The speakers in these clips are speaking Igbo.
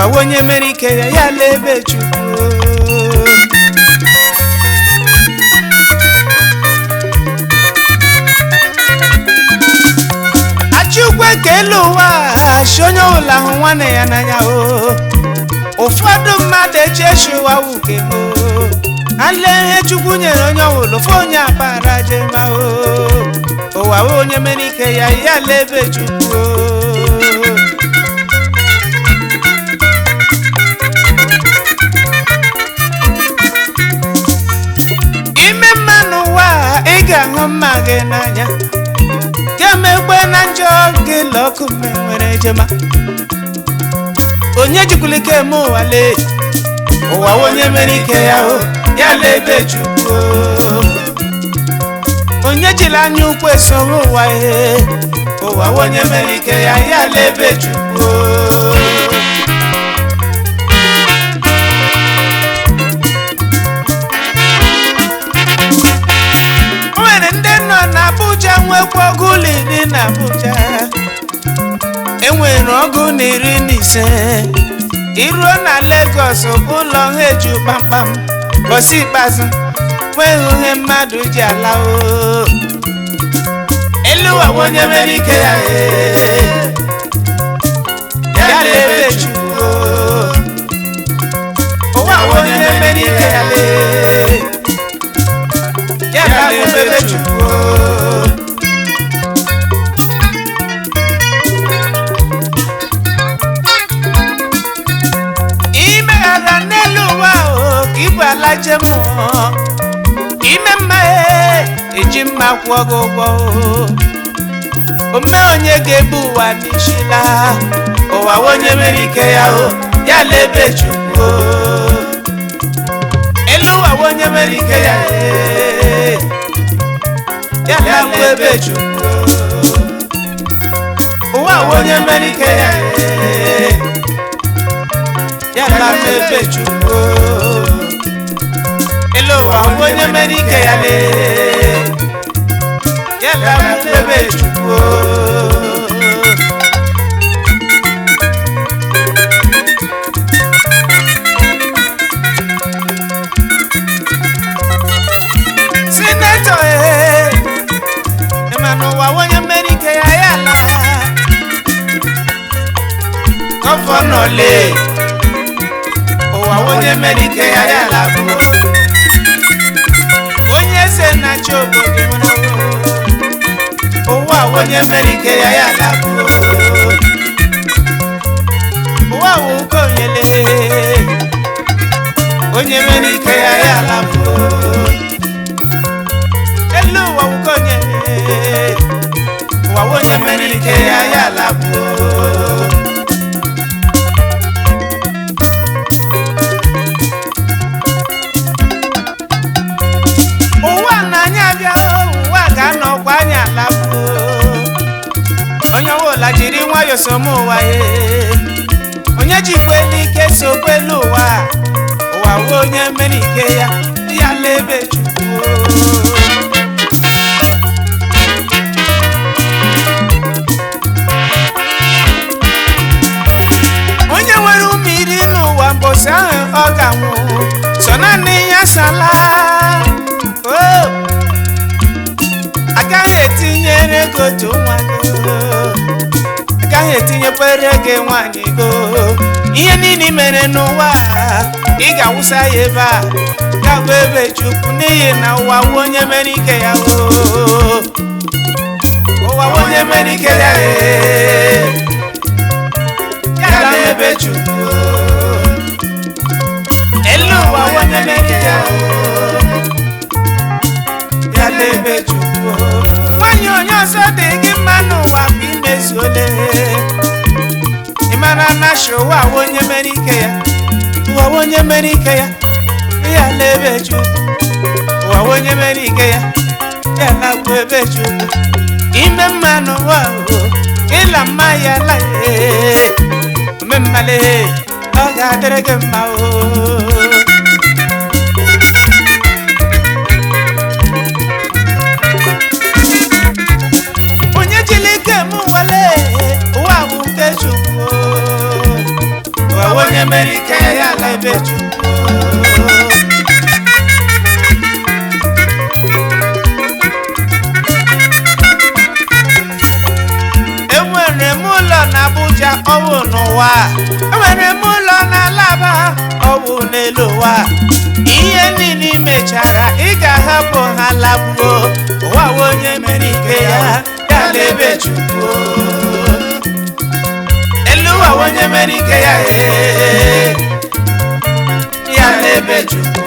ụwa wụ onye mere ike ya ya lee ebe chukwu achịukwu ekele ụwa achị onye ọbụla hụ nwanne ya n'anya o ụfọdụ mmadụ echechi ụwa wuke o ale ihe chukwu nyere onye ọbụla ofe onye akpara jema o ụwa wụ onye mere ike ya ya lee ebe chukwu o ime mma n'ụwa a, ị ga-ahụ mma gị n'anya kemegbe na njọ gị lọkụ mme nwere ejema onye jikwula ike eme ụwa lee ụwa wụ onye mere ike ya o ya lee ebe chukwu o. onye jiri anya ukwu esoro ụwa ihe ụwa wụ onye mere ike ya ya lee ebe chukwu o. o nwere ndị nọ n'Abuja nwekwa ọgụ ụlọ iri na Abuja enwere ọgụ na iri na ise iruo na Lagos bụ ụlọ ha eju kpamkpam bọsị ikpeazụ nweghị ihe mmadụ ji ala o elu ụwa bụ onye mere ike ya ee. ya lebe Chukwu o. ụwa bụ onye mere ike ya lee ya lebe Chukwu o. imeghara n'elu ụwa o ka ibu ala je mmụọ ime mma e, eji mma kwụọ gị ụgwọ o ome onye ga-ebu ụwa n'isi laa ụwa wụ onye mere ike ya o ya lebe chukwu o. elu ụwa wụ onye mere ike ya e, ya lakwu ebe chukwu o. ụwa wụ onye mere ike ya e, ya lakwu ebe chukwu o. elu ụwa wụ onye mere ike ya lee ya lakwu ebe chukwu o. sinetọ ee ịma n'ụwa onye mmeri ike ya ya ala gọvanọ lee ụwa onye mmeri ike ya ya ala bụ onye eze na-achị obodo nwere ụwa onye mmeri ike ya ya ala bụ ụwa wụ ukonyele onye mmeri ike ya ya ala bụ elu ụwa wukonye ụwa onye mere ike ya ya labụ ụwa na anyị abịa ụwa ga-anọkwa anyị alabụ onye ọbụla jiri nwayọọ som ụwa ye onye jikwa elu ike sokwa elu ụwa ụwa wụ onye mere ike ya ya la ebe chukwu onye nwere ụmụ iri n'ụwa mbọsị ahụ ọ ga-anwụ so naanị ya sala o agaghị etinyere ego otu nwa gị o. agaghị etinyekwere gị nwaanyị go ihe niile i mere n'ụwa a, ị ga-awụsa ya ebe a gagwa ebe chukwu n'ihi na ụwa wụ onye mere ike ya o ụwa wụ onye mere ike ya ee yala ebe chukwu elu ụwa onye mere ya yala ebe chukwu nwanyị onye ọzọ dị gị mma n'ụwa bụ imezuole ịmara na shi ụwa wụ onye mere ike ya ụwa wụ onye mere ike ya yala ebe chukwu ụwa wụ onye mere ike ya yala bụ ebe chukwu ime mma n'ụwa o ịla mma ya la ee mmemmale ọ ga-adịrị gị mma o onye jiri ike m nwale ụwa bụ nke chukwu o. ụwa onye mere ike ya ala ebe chukwu enwere m ụlọ na Abuja ọwụ n'ụwa enwere m ụlọ na Alaba ọwụ n'elu ụwa ihe niile i mechara ị ga-ahapụ ha lagbuo ụwa wụ onye mere ike ya ya la ebe chukwu elu ụwa wụ onye mere ike ya ee, ya la ebe chukwu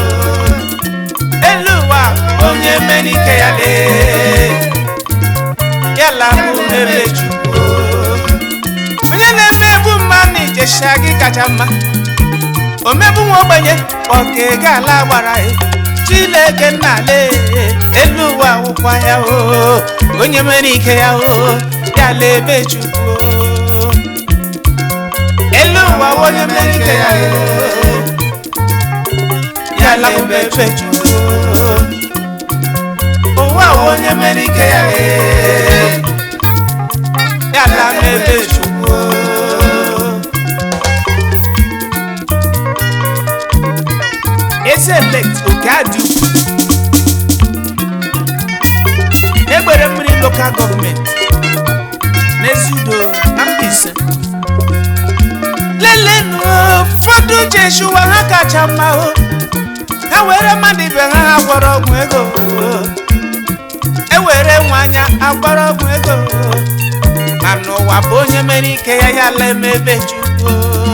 elu ụwa onye mere ike ya lee yala bụ ebe chukwu onye na-emegbu mmanụ ijesha gị kacha mma omegbu nwa ogbenye ọka ego ala gbara ya chileke nnale elu ụwa wụkwa ya o onye mere ike ya o yala ebe chukwu elu ụwa wụ onye mere ike ya o yala bụ ebe chukwu ụwa wụ onye mere ike ya ee ya la n'ebe chukwu eze elect oke adị ukwu egbere mmiri lokal gọọmenti n'ezudo na Mbaise lelenu ụfọdụ jeshuwa ha kacha mma o ha were mmadụ ibe ha ha gwọrọ ọgwụ ego ewere nwanya agbara ọgwụ ego ma n'ụwa bụ onye mere ike ya ya la emebe chukwu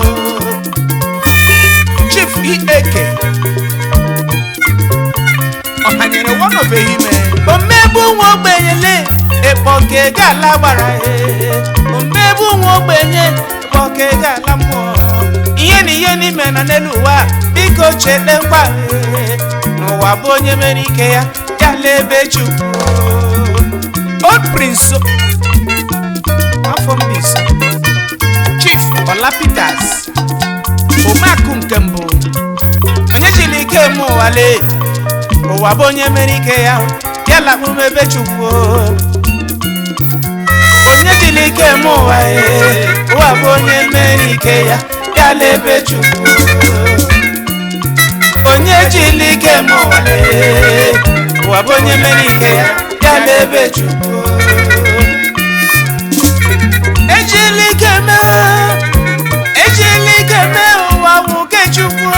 chief ieke ọhanyere wọnọbeghị ime omegbu nwa ogbenyele ekpọka ego ala gbara ya omegbu nwa ogbenye ekpọka ego ala mmụọ ihe na ihe n'ime na n'elu ụwa biko chete mkpa ya n'ụwa bụ onye mere ike ya ya la ebe chukwu old prince afọ Mbaise chief Ola Peters omeakụ nke mbụ onye jiri ike eme ụwa lee ụwa bụ onye mere ike ya ya lakpụ m ebe chukwu onye jiri ike eme ụwa ee ụwa bụ onye mere ike ya ya la ebe chukwu onye jiri ike eme ụwa ee ụwa bụ onye mere ike ya ya la ebe chukwu ejila ike mee ejila ike mee ụwa wụ nke chukwu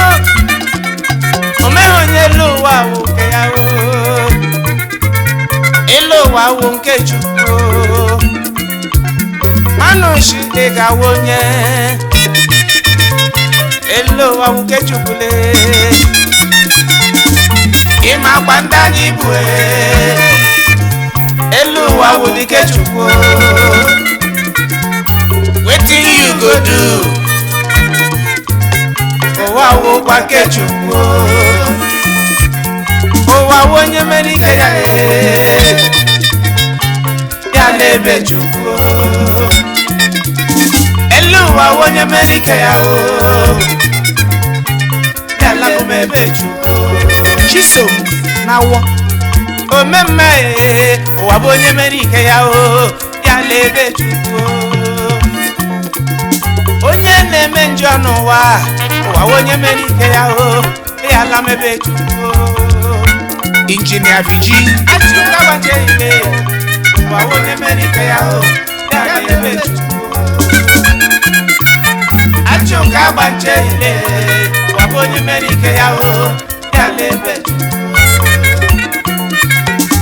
o meghị onye elu ụwa wụ nke ya o elu ụwa wụ nke chukwu manụ shi ị ga-awụ onye elu ụwa wụ nke chukwu lee ịma gba ndị anyị bụ ee elu ụwa wụ dike chukwu wetin you go do ụwa wụkwa nke chukwu ụwa wụ onye mere ike ya ee ya la ebe chukwu elu ụwa wụ onye mere ike ya o ya la bụ m ebe chukwu chisom na awọ omemme ee ụwa bụ onye mere ike ya o ya la ebe chukwu onye na-eme njọ n'ụwa ụwa bụ onye mere ike ya o ya la m ebe chukwu injinia viji atụkabaje ile ụwa bụ onye mere ike ya o ya la ebe chukwu achụka agbaje ile ụwa bụ onye mere ike ya o ya la ebe chukwu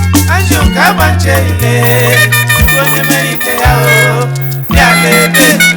Ajụka agbaje ile onye mere ike ya o ya la ebe chukwu